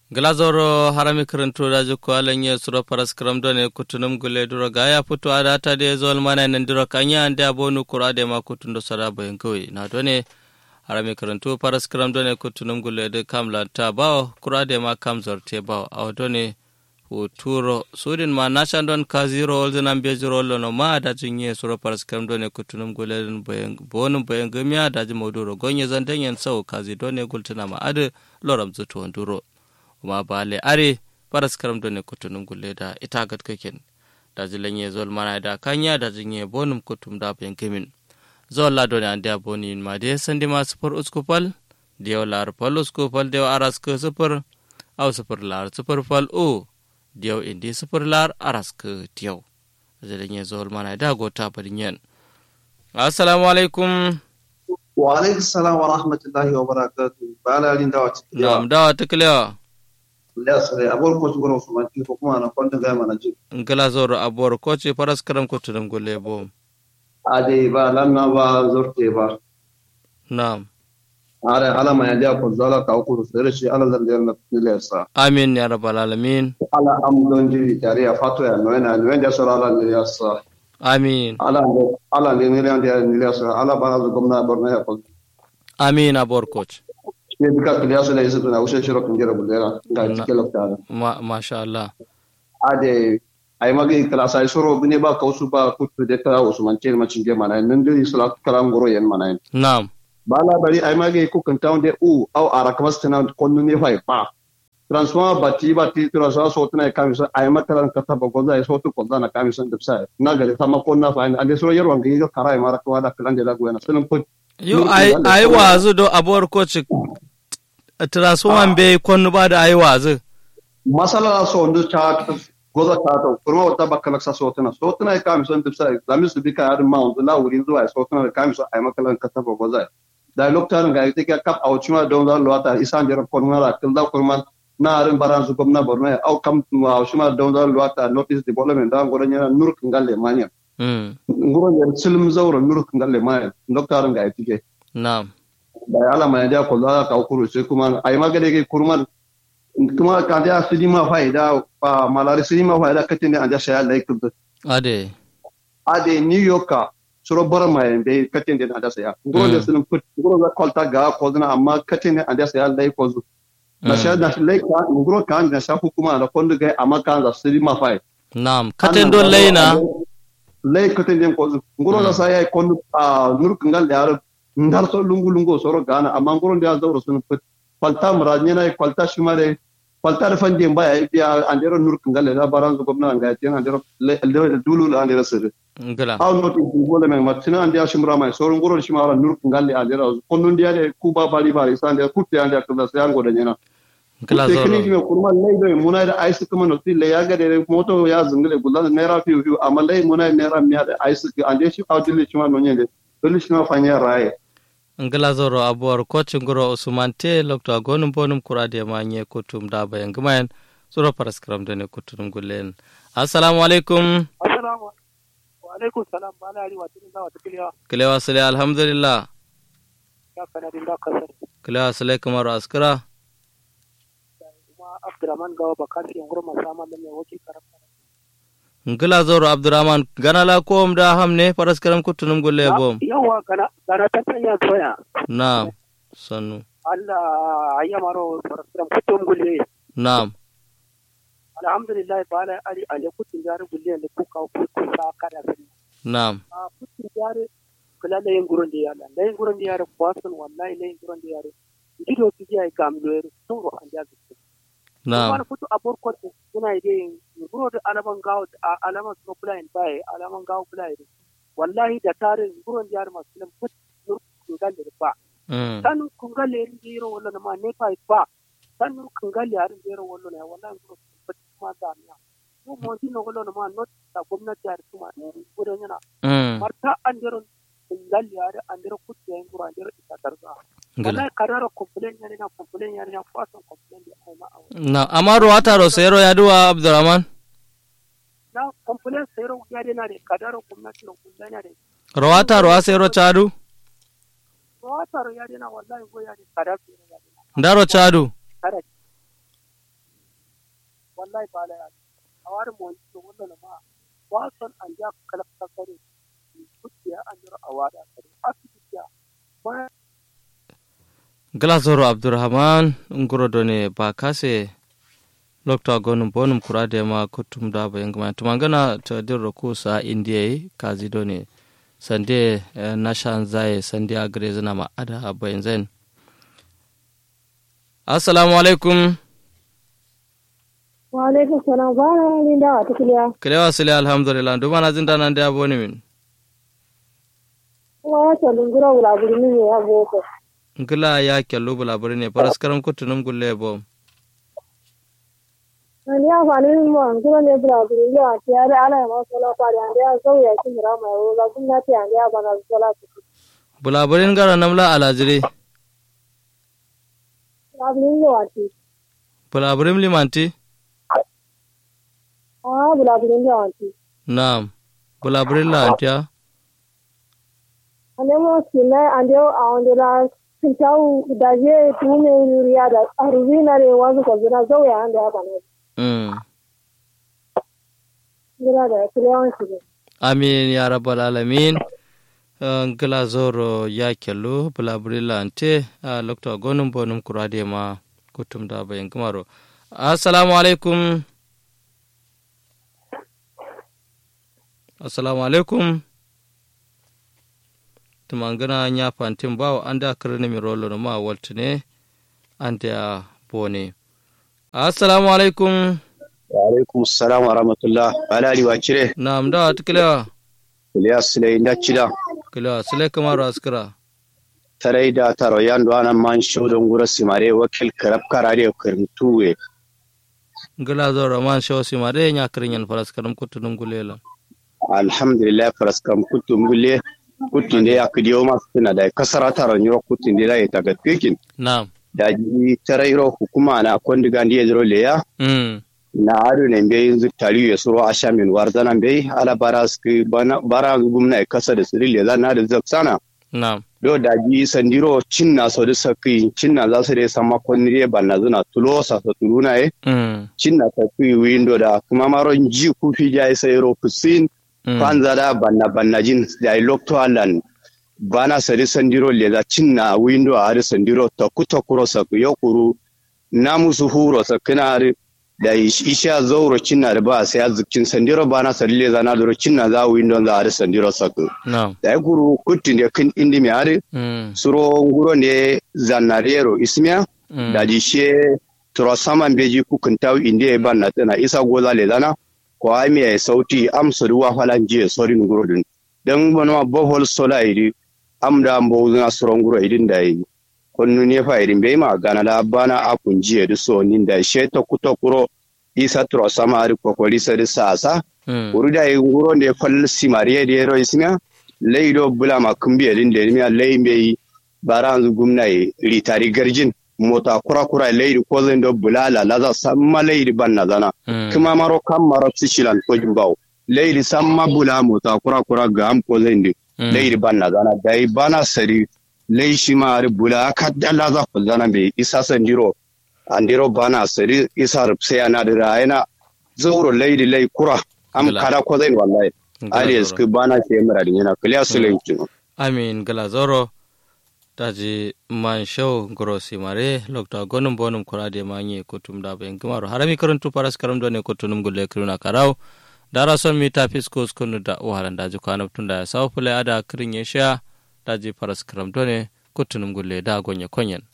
glazoro harami karanto daji ko alanye suro paras kram done kutunum gule duro gaya putu adata de zol mana nan duro kanya ande abonu kura de ma kutundo sara bayan kawai na done harami karanto paras kram done kutunum gule de kamla ta bawo kura de ma kam zorte bawo aw done huturo sudin ma nashan don ka zero olzen an be zero lono ma da jinye suro paras kram done kutunum gule den bayan bonum bayan gamiya da ji moduro gonye zanten yan sau kazi done gultuna ma ade loram zuto nduro kuma bale are paras karam do ne kutunum gulle da ita gat kaken da zilanye zol mana da kanya da jinye bonum kutum da ben kemin zol la do ne ande boni ma de sandi ma super uskupal de lar pal uskupal de aras ke super au super lar super fal o de indi super lar aras ke tiyo zilanye zol mana da gota parinyen assalamu alaikum wa alaikum salam wa rahmatullahi wa barakatuh bala alin dawa cikin nam dawa tiklewa lesre abor ko ngoro sumanti ko kuma na konta ga mana ji ngala zoro abor ko ce paras karam ko tudum golle bo ade ba lanna ba zorte ba na'am are ala ma yanda ko zala ka ko sere shi ala zan da lesa amin ya rabbal alamin ala am don ji tare ya fato ya no na no da sura ala ne yasa amin ala ala ne ne da ne lesa ala ba zu gomna borna ya ko amin abor coach ne bika kiliyasu da yusuf na ushe shiro kun jira bulera ga cikin lokta ma masha Allah ade ay magi kala sai soro bine ba kausu ba kutu de kala usman cer ma cinge mana nan diri sala kala ngoro yen mana na'am bala bari ay magi ku kan tawn de u aw ara kamas tana konnu ne fay pa transforma bati bati transforma so tana kamisa ay makala ka ta bago da so to ko da na kamisa da sai na gari sama ko na fa ande soro yer wangi ga kara ay mara ko da kalan de la guena sunan ko yo ay ay wazu do abor coach transforma be konnu ba da ay wazu masala so ndu cha goza ta kurma wata bakala sa sotuna sotuna ya kami son tafsa zami su bi ka ma on la wurin zuwa sotuna da kami so ai makalan ka ta goza da lokacin ga yake kap a wucin da don lo ta isan jira kurma ra kin da kurma na arin baran su gwamna borno au kam wa shuma don lo ta notice development da ngoro nya nur kin galle manya ngoro nya silm zawro nur kin galle manya lokacin ga yake na'am da ala ma da ko da ka kuru sai kuma ai magade ke kurma kuma ka da su ma faida pa malari su ma faida katin da anja saya lai kudu ade ade new york suro bara mai be katin da anja saya ngoro da sun put ngoro da kolta ga ko dana amma katin da anja saya lai ko zu na sha da lai ka ngoro kan da sha hukuma da kondu ga amma kan da su ma fai na'am katin don laina lai katin da ko zu ngoro da saya kondu a nur kangal da yaro ndar so lungu lungu soro gana amma ngoro da zauro sun put kwalta muranyena kwalta shumare kwalta da fanje baya biya andero nur kangale da baran zo gomna ga tin andero dulu la andero sir ngala aw not ko bole men matina andiya shumra mai so ngoro shumara nur kangale andero konnon dia de kuba bali bali sande kutte ande ko da sango da nyena ngala zo teknik me kurma lay do munay da ice kuma no ti le yaga de moto ya zungale gulan nera fi fi amma lay munay nera miya da ice ande shi awdile shuma no nyende dole shuma fanya raye ngila zoro abuwar kocin guro usman te lokto agonum bonum kurade ma nye kutum da bayan gumayan zoro paraskram da ne kutum gullen assalamu alaikum assalamu wa alaikum salam bala ali watin da wata kiliya kilewa sale alhamdulillah ya kana din da kasar kilewa sale kamar askara kuma abdurrahman gawa bakasi yan gurma sama da mai wakil karanta ngila zoro abdurrahman gana la kom da hamne paraskram kutum gulle bom yawa gana gana ta tanya soya na'am sannu Allah ayya maro paraskram kutum gulle na'am alhamdulillah bala ali ali kutum jare gulle ne kuka kuka sa kada sani na'am a kutum jare kula da yin gurin da yala da yin gurin da yare kwasan wallahi da yin gurin da yare ido su ji ai gamlo yare sun ro an ja na'am wani fito a burkot suna yi guro da alaman gawo a alaman su kula in baye alaman gawo kula yi wallahi da tare guron jihar masu nan fut nur kungal da ba san kungal yarin jiro wallo ma ne fa ba san nur kungal yarin jiro wallo ne wallahi guro fut ma da na mu mo din no wallo ma not da gwamnati har kuma guro yana marta an jiro kungal yarin an jiro kut yayin guro an jiro ita tarza wallahi karara complain yare na complain yare na fasan complain da ai ma na amaru wataro sero yaduwa abdurrahman na complain sero yare na de kadaro gwamnati no kungal yare rawata rawa sero chadu rawata ro yare na wallahi go yare kadaro yare ndaro chadu kada wallahi ba la yani awar mo to wannan ma wasan an ja kala kasare kutiya an jira awada kare asibitiya ba glasoro abdurrahman nguro done ba kase lokta gonum bonum kurade ma kutum da bayan gama tumangana ta dirro ko sa indiya kazi done sande na shan zaye sande a gare zina ma ada bayan zain assalamu alaikum wa alaikum salam ba na ni da wata kuliya kilewa sile alhamdulillah duma na zinda nan da aboni min kuma ya ce lungura wula guri ne ya boko ngila ya kello bulaburi ne paraskaram kutunum gulle bom ni ya fani min mo ngura ne bula guri ya ti ya ala ma sola pa ya ya so ya ki mira ma ro ga kun na ti ya ya bana sola ku bulaburin gara namla alajire bulaburin yo ati bulaburin limanti ah bulaburin yo ati naam bulaburin la antiya ane mo sina ande a onde la Kintau da je tume yuriya da arubina re wazu ko zina zo ya ande haka ne mm. gina da kulewan shi amin ya rabbal alamin ngila zoro ya kello bulaburila ante a lokta gonum bonum kurade ma kutum da bayan kumaro assalamu alaikum assalamu alaikum tumangana nya fantin bawo anda karni mi rolo ma waltine anda bone assalamu alaikum wa alaikum assalam wa rahmatullah alali wa cire na'am da tuklewa Ilyas Sule inda cida kila sile kamaru askira tarai da taro yando ana man shodon gura simare wakil karab karare kirmtuwe ngila zo roman show si mare nya kirinyan faras karam kutunum gulela alhamdulillah faraskam kutum gulle kutun da ya kidiyo masu tuna da kasara taro nyoro kutun da ya taga pikin na'am da ji tarai ro hukuma na kondiga ndiye zero leya mm na adu ne mbe yanzu tari ya suro a shamin warzana mbe ala bara su bara gumna ya kasa da sirri le zana da zaksana na'am do da ji sandiro cinna so da saki cinna za su da sama konni banna zuna tulo sa so tuluna e mm cinna ta ku windo da kuma maron ji ku fi ja sai ro kusin mm kwanza da banna banna jin da lokto alan bana sari sandiro le da cinna windo a har sandiro ta ku ta kuro sa ku yokuru na musu huro sa kana da isha zauro cinna da ba sai azukin sandiro bana sari le zana da cinna za windo za har sandiro sa ku na'am da guru kutin da kin indi mi har mm suro nguro ne zanarero ismiya mm da dishe turo saman beji kukun taw inde ban na tana isa goza le dana ko ami ay sauti am soruwa falan je sori nguro din dan bono bohol sola idi am da mbo na suro nguro idin da yi konnu ne fa idin be ma gana da bana akun jiye du so nin da she to kuto kuro isa turo sama ari kokori sari sasa mm uruda yi nguro ne fal simariye de ro ismiya leido bulama kumbiye din de miya leimbe yi baranzu gumnai ritari garjin mota kura kura leiri ko zai do bulala laza samma leiri banna zana mm kuma maro kam maro sishilan ko jumbaw leiri samma bula mota kura kura ga am ko zai ndi mm leiri banna zana dai bana sari lei shi ma ari bula kadda laza ko zana be isa sandiro andiro bana sari isa rupse ana da rayana zauro leiri lei kura am Gala. kada ko zai wallahi ali Gala esku bana ce mura dinyana kliya sulenki amin gala zoro taji man show goro simare lokta gonum bonum kurade manye kutum da bayan kumaro harami karantu paras karam do ne kutunum gulle kiruna karau dara son mi ta fisko skunu da wahalan daji kwana tunda ya sawo fule ada kirin ya sha daji paras karam do ne kutunum gulle da gonye konyen